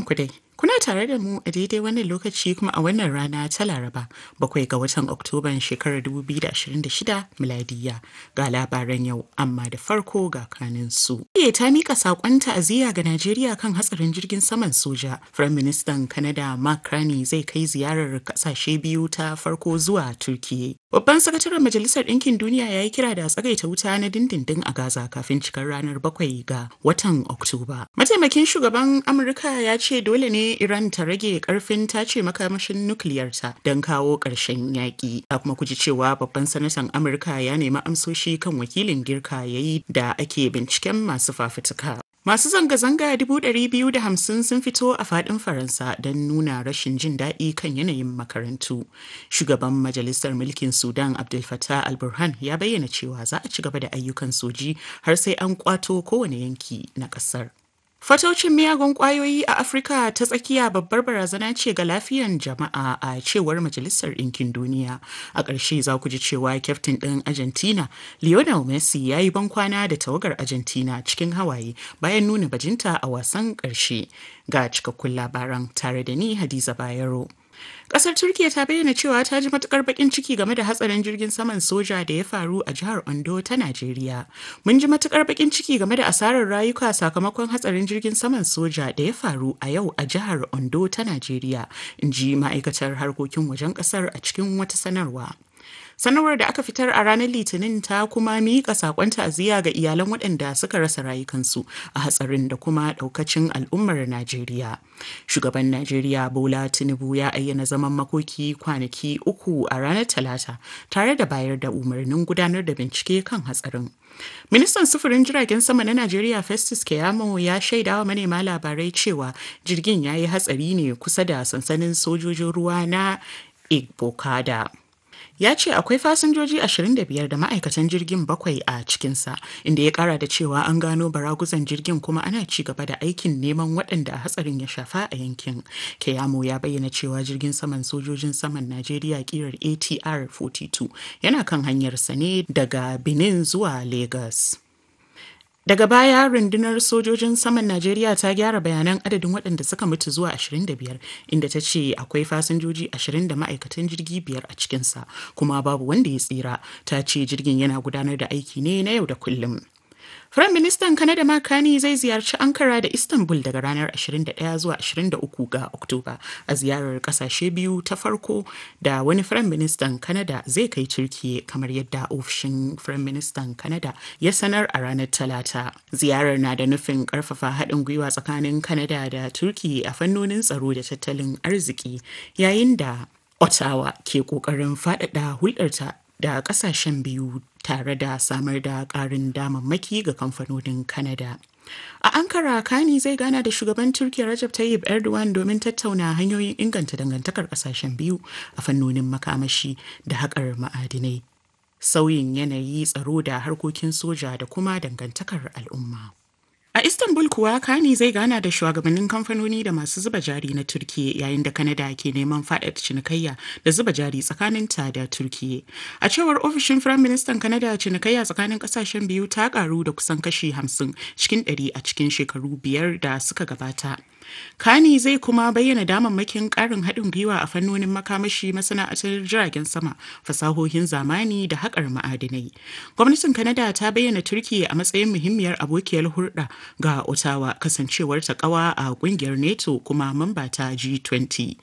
ku dai. Kuna tare da mu a daidai wannan lokaci kuma a wannan rana ta Laraba bakwai ga watan Oktoban shekarar 2026 miladiya ga labaran yau amma da farko ga kanin su. Iya ta mika sakon ta'aziyya ga Najeriya kan hatsarin jirgin saman soja. Firayim Ministan Canada Mark Carney zai kai ziyarar kasashe biyu ta farko zuwa Turkiyya. Babban sakataren Majalisar Ɗinkin Duniya ya yi kira da tsagaita wuta na dindindin a Gaza kafin cikar ranar bakwai ga watan Oktoba. Mataimakin shugaban Amurka ya ce dole ne Iran ta rage karfin tace makamashin nukiliyarta don kawo ƙarshen yaƙi. A kuma kuji cewa babban sanatan Amurka ya nemi amsoshi kan wakilin girka ya yi da ake binciken masu fafutuka. Masu zanga-zanga hamsin sun fito a fadin Faransa don nuna rashin jin daɗi kan yanayin makarantu. Shugaban Majalisar Mulkin Sudan Abdel Fattah al-Burhan ya bayyana cewa za a ci gaba da ayyukan soji har sai an kwato kowane yanki na ƙasar. Fatocin miyagun kwayoyi a Afirka ta tsakiya babbar barazana ce ga lafiyan jama'a a cewar Majalisar Ɗinkin Duniya. A ƙarshe za ku ji cewa kyaftin ɗin Argentina, Lionel Messi ya yi bankwana da tawagar Argentina cikin hawaye bayan nuna bajinta a wasan ƙarshe. Ga cikakkun labaran tare da ni Hadiza Bayero. Kasar Turkiya ta bayyana cewa ta ji matukar bakin ciki game da hatsarin jirgin saman soja da ya faru a jihar Ondo ta Najeriya. Mun ji matukar bakin ciki game da asarar rayuka sakamakon hatsarin jirgin saman soja da ya faru a yau a jihar Ondo ta Najeriya, in ji ma'aikatar harkokin wajen kasar a cikin wata sanarwa. sanarwar da aka fitar a ranar litinin ta kuma miƙa sakon ta'aziyya ga iyalan waɗanda suka rasa rayukansu a hatsarin da kuma ɗaukacin al'ummar najeriya shugaban najeriya bola tinubu ya ayyana zaman makoki kwanaki uku a ranar talata tare da bayar da umarnin gudanar da bincike kan hatsarin Ministan sufurin jiragen sama na Najeriya Festus Keyamo ya shaidawa manema labarai cewa jirgin ya yi hatsari ne kusa da sansanin sojojin ruwa na Igbokada. ya ce akwai fasinjoji 25 da ma'aikatan jirgin bakwai a cikinsa inda ya kara da cewa an gano baraguzan jirgin kuma ana ci gaba da aikin neman waɗanda hatsarin ya shafa a yankin keyamo ya bayyana cewa jirgin saman sojojin saman najeriya kirar atr 42 yana kan hanyarsa ne daga benin zuwa lagos Daga baya rundunar sojojin saman Najeriya ta gyara bayanan adadin waɗanda suka mutu zuwa 25 inda ta ce akwai fasinjoji 20 da ma'aikatan jirgi biyar a cikinsa kuma babu wanda ya tsira ta ce jirgin yana gudanar da aiki ne na yau da kullum. Firayim Ministan Kanada Makani zai ziyarci Ankara da Istanbul daga ranar 21 zuwa 23 ga Oktoba a ziyarar kasashe biyu ta farko da wani Firayim Ministan Kanada zai kai Turkiye kamar yadda ofishin Firayim Ministan Kanada ya sanar a ranar Talata. Ziyarar na da nufin karfafa haɗin gwiwa tsakanin Kanada da Turkiye a fannonin tsaro da tattalin arziki yayin da Ottawa ke ƙoƙarin faɗaɗa hulɗarta da ƙasashen biyu tare da samar da ƙarin damammaki ga kamfanonin Canada. A Ankara, Kani zai gana da shugaban Turkiyya Rajab Tayyip Erdogan domin tattauna hanyoyin inganta dangantakar ƙasashen biyu a fannonin makamashi da haƙar ma'adinai, sauyin yanayi tsaro da harkokin soja da kuma dangantakar al'umma. A Istanbul kuwa Kani zai gana da shugabannin kamfanoni da masu zuba jari na Turkiye yayin da Kanada ke neman faɗaɗa cinikayya da zuba jari tsakanin ta da Turkiye. A cewar ofishin Firayim Ministan Kanada cinikayya tsakanin ƙasashen biyu ta ƙaru da kusan kashi hamsin cikin ɗari a cikin shekaru biyar da suka gabata. Kani zai kuma bayyana damammakin ƙarin haɗin gwiwa a fannonin makamashi masana'antar jiragen sama, fasahohin zamani da haƙar ma'adinai. Gwamnatin Kanada ta bayyana Turkiyya a matsayin muhimmiyar abokiyar hulɗa ga Ottawa kasancewar ta ƙawa a ƙungiyar NATO kuma mamba ta G20.